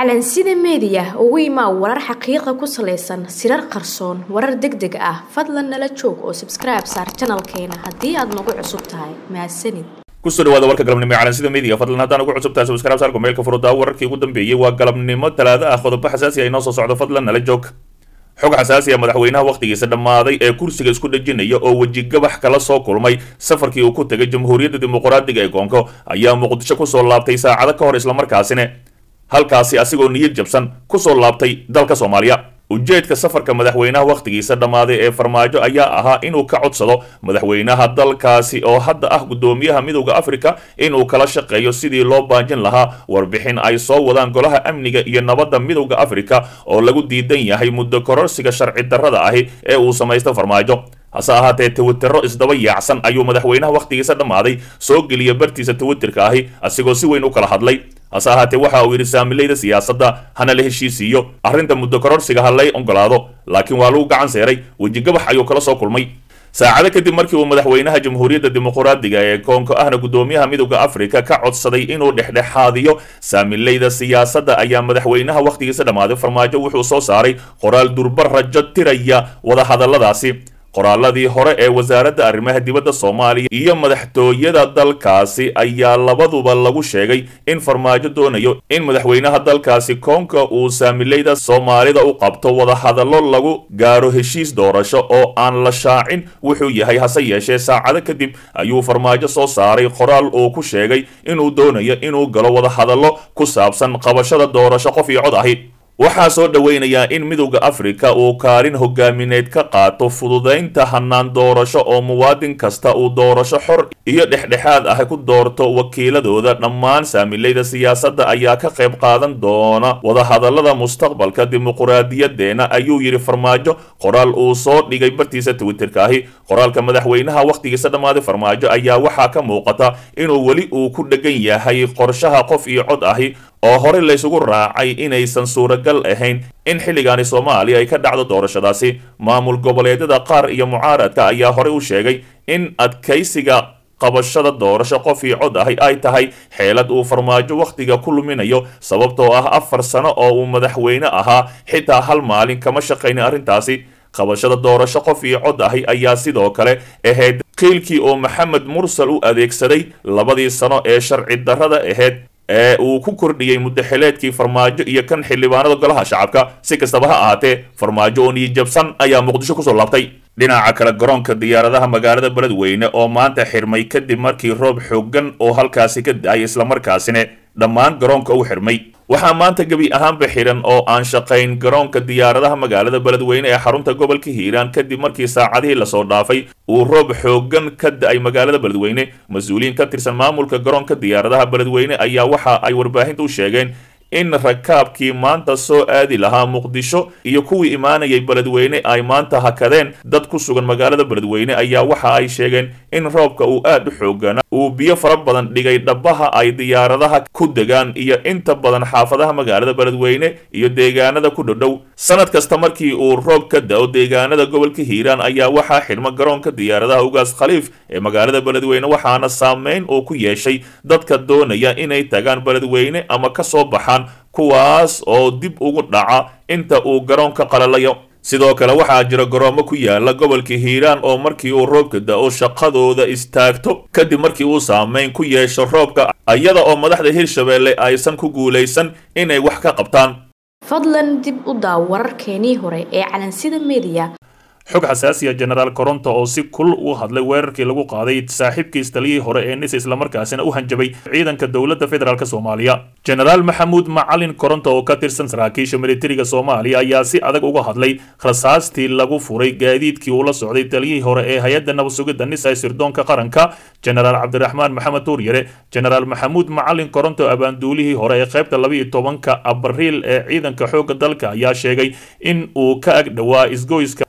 calansida meediya ugu imaa warar xaqiiqa ku salaysan sirar qarsoon warar deg deg ah fadlan nala joog oo sabskribe saar janalkeena haddii aad nagu cusub tahay mahadsanid kusoo dhawaada warka galabnimo ee calansida media fadlan haddaan ugu cusub tahay subscribe saarka meelka furudaa wararkii ugu dambeeyey waa galabnimo talaado ah qodobo xasaasi ah inoo soo socdo fadlan nala joog xog xasaasi ah madaxweynaha wakhtigiisa dhammaaday ee kursiga isku dhejinaya oo wejigabax kala soo kulmay safarkii uu ku tegay jamhuuriyadda dimuqraadiga ee koonko ayaa muqdisho kusoo laabtay saacado ka hor islamarkaasina halkaasi asigoo niyad jabsan kusoo laabtay dalka soomaaliya ujeedka safarka madaxweynaha wakhtigiisa dhammaaday ee farmaajo ayaa ahaa inuu ka codsado madaxweynaha dalkaasi oo hadda ah guddoomiyaha midowda africa inuu kala shaqeeyo sidii loo baajin lahaa warbixin ay soo wadaan golaha amniga iyo nabadda midowda africa oo lagu diidan yahay muddo kororsiga sharci darrada ahi ee uu samaysto farmaajo hase ahaatee twitero isdaba yaacsan ayuu madaxweynaha wakhtigiisa dhammaaday soo geliya bartiisa twitterka ahi asigoo si weyn u kala hadlay hase ahaatee waxa uu yidhi saamilayda siyaasadda hana la heshiisiiyo arrinta muddo kororsiga ha lay ogolaado laakiin waa lagu gacan seeray wejigabax ayuu kala soo kulmay saacado kadib markii uu madaxweynaha jamhuuriyadda dimuqraadiga ee koonko ahna guddoomiyaha midowda africa ka codsaday inuu dhexdhexaadiyo saamilayda siyaasadda ayaa madaxweynaha wakhtigiisa dhammaaday farmaajo wuxuu soo saaray qoraal durba rajo tiraya wadahadalladaasi qoraaladii hore ee wasaaradda arrimaha dibadda soomaaliya iyo madaxtooyada dalkaasi ayaa labaduba lagu sheegay in farmaajo doonayo in madaxweynaha dalkaasi koonka uu saamilayda soomaalida u qabto wadahadallo lagu gaaro heshiis doorasho oo aan la shaacin wuxuu yahay hase yeeshee saacado kadib ayuu farmaajo soo saaray qoraal uu ku sheegay inuu doonayo inuu galo wadahadallo ku saabsan qabashada doorasho qof iyo cod ahi waxaa soo dhoweynayaa in midowda africa uu kaalin hogaamineed ka qaato fududaynta hanaan doorasho oo muwaadin kasta uu doorasho xor iyo dhexdhexaad ah ku doorto wakiiladooda dhammaan saamilayda siyaasadda ayaa ka qayb qaadan doona wadahadallada mustaqbalka dimuqraadiyadeena ayuu yidhi farmaajo qoraal uu soo dhigay bartiisa twitterka ahi qoraalka madaxweynaha wakhtigiisa dhammaaday farmaajo ayaa waxaa ka muuqata inuu weli uu ku dhegan yahay qorshaha qof iyo cod ahi oo horey laysugu raacay inaysan suuragal ahayn in xilligaani soomaaliya ay ka dhacdo doorashadaasi maamul goboleedyada qaar iyo mucaaradka ayaa horey u sheegay in adkaysiga qabashada doorasho qof iyo cod ahi ay tahay xeelad uu farmaajo wakhtiga ku luminayo sababtoo ah afar sano oo uu madaxweyne ahaa xitaa hal maalin kama shaqaynin arrintaasi qabashada doorasho qof iyo cod ahi ayaa sidoo kale ahayd qiilkii oo maxamed mursal u adeegsaday labadii sano ee sharci darrada ahayd ee uu ku kordhiyey muddaxileedkii farmaajo iyo kan xildhibaanada golaha shacabka si kastaba ha ahaatee farmaajo oo niyijabsan ayaa muqdisho kusoo laabtay dhinaca kale garoonka diyaaradaha magaalada beledweyne oo maanta xirmay kadib markii roob xoogan oo halkaasi ka da-ay islamarkaasina dhammaan garoonka u xirmay waxaa maanta gebi ahaanba xiran oo aan shaqayn garoonka diyaaradaha magaalada beledweyne ee xarunta gobolka hiiraan kadib markii saacadihii lasoo dhaafay uu roob xoogan ka da-ay magaalada beledweyne mas-uuliyiin ka tirsan maamulka garoonka diyaaradaha beledweyne ayaa waxa ay warbaahinta u sheegeen in rakaabkii maanta soo aadi lahaa muqdisho iyo kuwii imaanayay beledweyne ay maanta hakadeen dad ku sugan magaalada beledweyne ayaa waxa ay sheegeen in roobka uu aad u xoogana uu biyo fara badan dhigay dhabaha ay diyaaradaha ku degaan iyo inta badan xaafadaha magaalada beledweyne iyo deegaanada ku dhodhow sanad kasta markii uu roob ka da-o deegaanada gobolka hiiraan ayaa waxaa xidhma garoonka diyaaradaha ugaas khaliif ee magaalada beledweyne waxaana saameyn uu ku yeeshay dadka doonaya inay tagaan beledweyne ama kasoo baxaan kuwaas oo dib ugu dhaca inta uu garoonka qalalayo sidoo kale waxaa jira garoomo ku yaala gobolka hiiraan oo markii uu roobka da-o shaqadooda istaagto kadib markii uu saameyn ku yeesho roobka iyada oo madaxda hirshabeelle aysan ku guulaysan inay wax ka qabtaan fadlan dib u daaw wararkeenii hore ee calansida meediya xog xasaasiya genaraal coronto oo si kul u hadlay weerarkii lagu qaaday saaxiibkiis taliyihii hore ee nis islamarkaasina u hanjabay ciidanka dowladda federaalk soomaaliya genaraal maxamuud macalin coronto oo ka tirsan saraakiisha militariga soomaaliya ayaa si adag uga hadlay rasaastii lagu furay gaadiidkii uu la socday taliyihii hore ee hay-adda nabadsugidda nis ee sirdoonka qaranka genaraal cabdiraxmaan maxamed tuuryare genaraal maxamuud macalin coronto abaanduulihii hore ee qaybta labaiyo tobanka abriil ee ciidanka xoogga dalka ayaa sheegay in uu ka ag dhowaa isgoyska mirina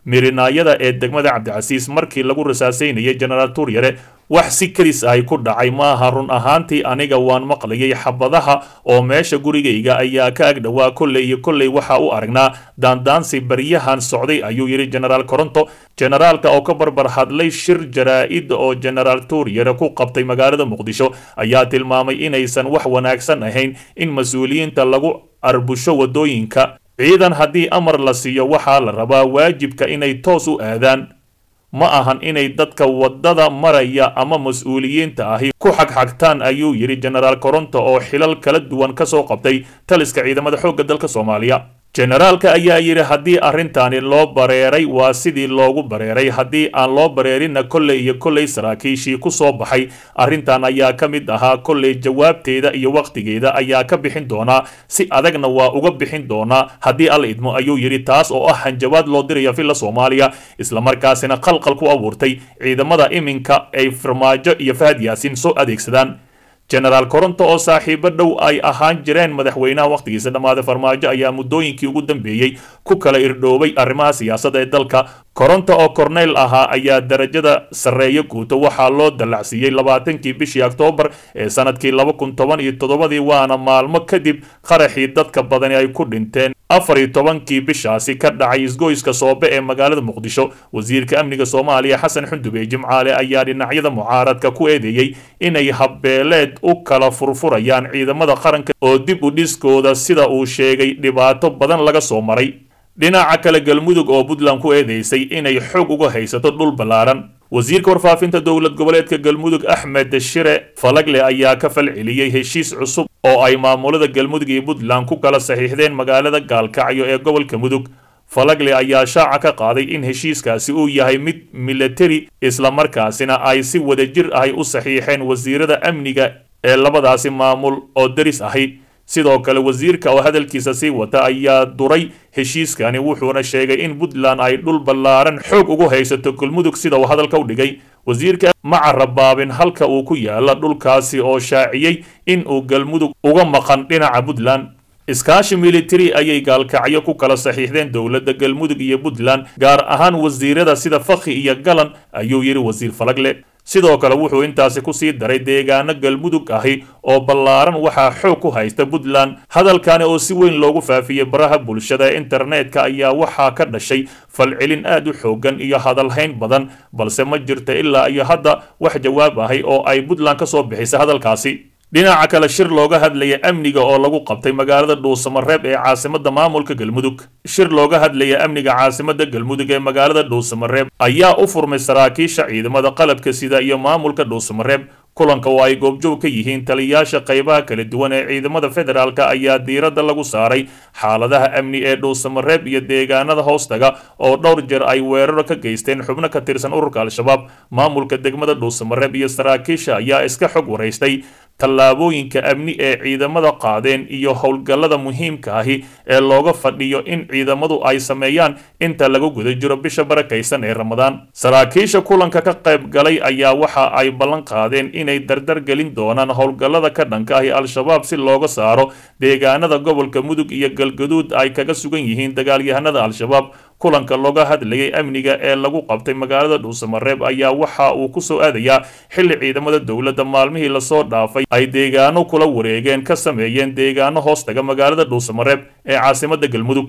janaayada ee degmada cabdicasiis markii lagu rasaasaynayay jenaraal tuuryare wax si kadis ahy ku dhacay maaha run ahaantii aniga waan maqlayay xabadaha oo meesha gurigayga ayaa ka ag dhowaa kolley iyo kolley waxa u aragnaa daandaansi baryahan socday ayuu yidhi jenaraal koronto jenaraalka oo ka barbar hadlay shir jaraa-id oo jenaraal tuuryare ku qabtay magaalada muqdisho ayaa tilmaamay inaysan wax wanaagsan ahayn in mas-uuliyiinta lagu arbusho waddooyinka ciidan haddii amar la siiyo waxaa la rabaa waajibka inay toos u aadaan ma ahan inay dadka waddada maraya ama mas-uuliyiinta ahi ku xagxagtaan ayuu yidhi jenaraal koronto oo xilal kala duwan ka soo qabtay taliska ciidamada xoogga dalka soomaaliya jenaraalka ayaa yidhi haddii arrintaani loo bareeray waa sidii loogu bareeray haddii aan loo bareerinna kolley iyo kolley saraakiishii ku soo baxay arrintan ayaa ka mid ahaa kolley jawaabteeda iyo wakhtigeeda ayaa ka bixin doonaa si adagna waa uga bixin doonaa haddii alla idmo ayuu yidhi taas oo ah hanjabaad loo diraya villa soomaaliya islamarkaasina qalqal ku abuurtay ciidamada iminka ay farmaajo iyo fahad yaasiin soo adeegsadaan jenaraal koronto oo saaxiibo dhow ay ahaan jireen madaxweynaha wakhtigiisa dhammaaday farmaajo ayaa muddooyinkii ugu dambeeyey ku kala irdhoobay arrimaha siyaasadda ee dalka koronto oo korneyl ahaa ayaa darajada sarreeyo guuto waxaa loo dallacsiiyey labaatankii bishii oktoobar ee sanadkii laba kun toban iyo toddobadii waana maalmo kadib qaraxii dadka badani ay ku dhinteen afar iyo tobankii bishaasi ka dhacay isgoyska soobe ee magaalada muqdisho wasiirka amniga soomaaliya xasan xundube jimcaale ayaa dhinacyada mucaaradka ku eedeeyey inay habbeeleed u kala furfurayaan ciidamada qaranka oo dib u dhiskooda sida uu sheegay dhibaato badan laga soo maray dhinaca kale galmudug oo puntland ku eedeysay inay xoog uga haysato dhul ballaaran wasiirka warfaafinta dowlad goboleedka galmudug axmed shire falagle ayaa ka falceliyey heshiis cusub oo ay maamulada galmudug iyo puntland ku kala saxiixdeen magaalada gaalkacyo ee gobolka mudug falagle ayaa shaaca ka qaaday in heshiiskaasi uu yahay mid milatari islamarkaasina ay si wadajir ahay u saxiixeen wasiirada amniga ee labadaasi maamul oo daris ahi sidoo kale wasiirka oo hadalkiisa sii wata ayaa duray heshiiskani wuxuuna sheegay in puntland ay dhul ballaaran xoog ugu haysato galmudug sida uu hadalka u dhigay wasiirka ma carabaabin halka uu ku yaala dhulkaasi oo shaaciyey in uu galmudug uga maqan dhinaca puntland iskaashi militari ayay gaalkacyo ku kala saxiixdeen dowladda galmudug iyo puntland gaar ahaan wasiirada sida fakhi iyo galan ayuu yidhi wasiir falagle sidoo kale wuxuu intaasi kusii daray deegaano galmudug ahi oo ballaaran waxaa xoog ku haysta puntland hadalkani oo si weyn loogu faafiyey baraha bulshada ee internetka ayaa waxaa ka dhashay falcelin aad u xoogan iyo hadalhayn badan balse ma jirta ilaa iyo hadda wax jawaab ahi oo ay puntland ka soo bixisay hadalkaasi dhinaca kale shir looga hadlaya amniga oo lagu qabtay magaalada dhuusamareeb ee caasimada maamulka galmudug shir looga hadlaya amniga caasimada galmudug ee magaalada dhuusamareeb ayaa u furmay saraakiisha ciidamada qalabka sida iyo maamulka dhuusamareeb kulanka oo ay goobjoog ka yihiin taliyayaasha qaybaha kala duwan ee ciidamada federaalk ayaa diiradda lagu saaray xaaladaha amni ee dhuusamareeb iyo deegaanada hoostaga oo dhowr jeer ay weeraro ka geysteen xubno ka tirsan ururka al-shabaab maamulka degmada dhuusamareeb iyo saraakiisha ayaa iska xog waraystay tallaabooyinka amni ee ciidamada qaadeen iyo howlgallada muhiimka ahi ee looga fadhiyo in ciidamadu ay sameeyaan inta lagu guda jiro bisha barakaysan ee ramadaan saraakiisha kulanka ka qayb galay ayaa waxa ay ballan qaadeen inay dardar gelin doonaan howlgallada ka dhanka ahi al-shabaab si looga saaro deegaanada gobolka mudug iyo galgaduud ay kaga sugan yihiin dagaalyahanada al-shabaab kulanka looga hadlayay amniga ee lagu qabtay magaalada dhuusamareeb ayaa waxa uu ku soo aadayaa xilli ciidamada dowladda maalmihii lasoo dhaafay ay deegaano kula wareegeen ka sameeyeen deegaano hoostaga magaalada dhuusamareeb ee caasimada galmudug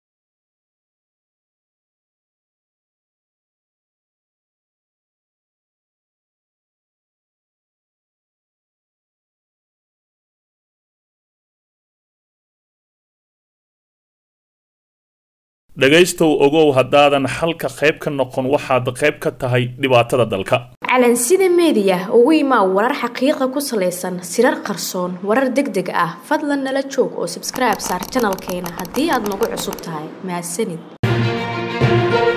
dhegaystow ogow haddaadan xalka qayb ka noqon waxaad qayb ka tahay dhibaatada dalka calansida meediya ugu imaa warar xaqiiqa ku salaysan sirar qarsoon warar deg deg ah fadlan nala joog oo sabskribe saar janalkeena haddii aad nagu cusub tahay mahadsanid